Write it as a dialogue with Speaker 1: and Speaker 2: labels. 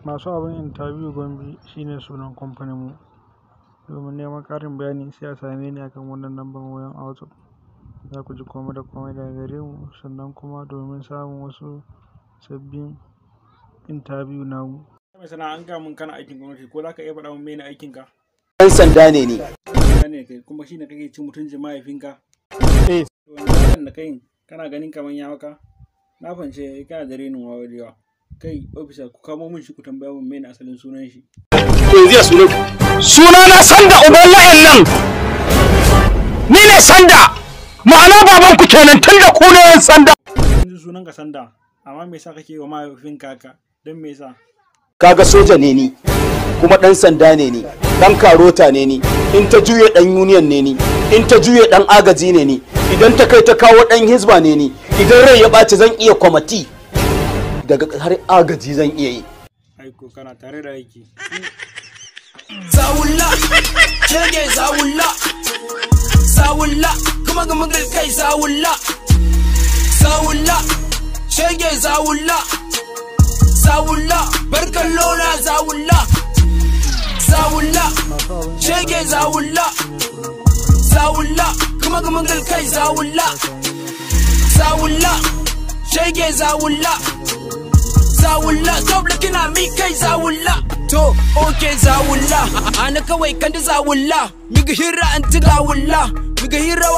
Speaker 1: masu abin interview gombe shine sunan kamfanin mu domin neman ƙarin bayani sai a same ni akan wannan lambar wayan a whatsapp za ku ji komai da komai daga gare mu sannan kuma domin samun wasu sabbin interview namu
Speaker 2: mai sana'a an gaya mun kana aikin gwamnati ko za ka iya faɗa min mene aikin ka
Speaker 3: ɗan sanda ne ni
Speaker 2: ne kai kuma shine kake cin mutuncin mahaifinka
Speaker 1: eh
Speaker 2: to wannan da kai kana ganin kaman ya maka na fance kana da renin wawa da yawa kai ofisa ku kamo min shi ku tambaya min mene asalin sunan shi
Speaker 3: to zai sunan suna na sanda uban la'in nan ni ne sanda ma'ana baban ku kenan tun da ku ne yan sanda
Speaker 2: yanzu sunan ka sanda amma me yasa kake wa mahaifinka haka don me yasa
Speaker 3: kaga soja ne ni kuma ɗan sanda ne ni ɗan karota ne ni in ta juye ɗan union ne ni in ta juye ɗan agaji ne ni idan ta kai ta kawo ɗan hizba ne ni idan rai ya ɓaci zan iya kwamati daga har agaji zan iya yi
Speaker 2: aiko kana tare da aiki
Speaker 4: zawulla shege zawulla zawulla kuma ga magal kai zawulla zawulla shege zawulla zawulla barkan lona zawulla zawulla shege zawulla zawulla kuma ga magal kai zawulla zawulla shege zawulla zawulla stop looking at me kai zawulla to okay zawulla ana kawai kan da zawulla miga hira an ti zawulla miga hira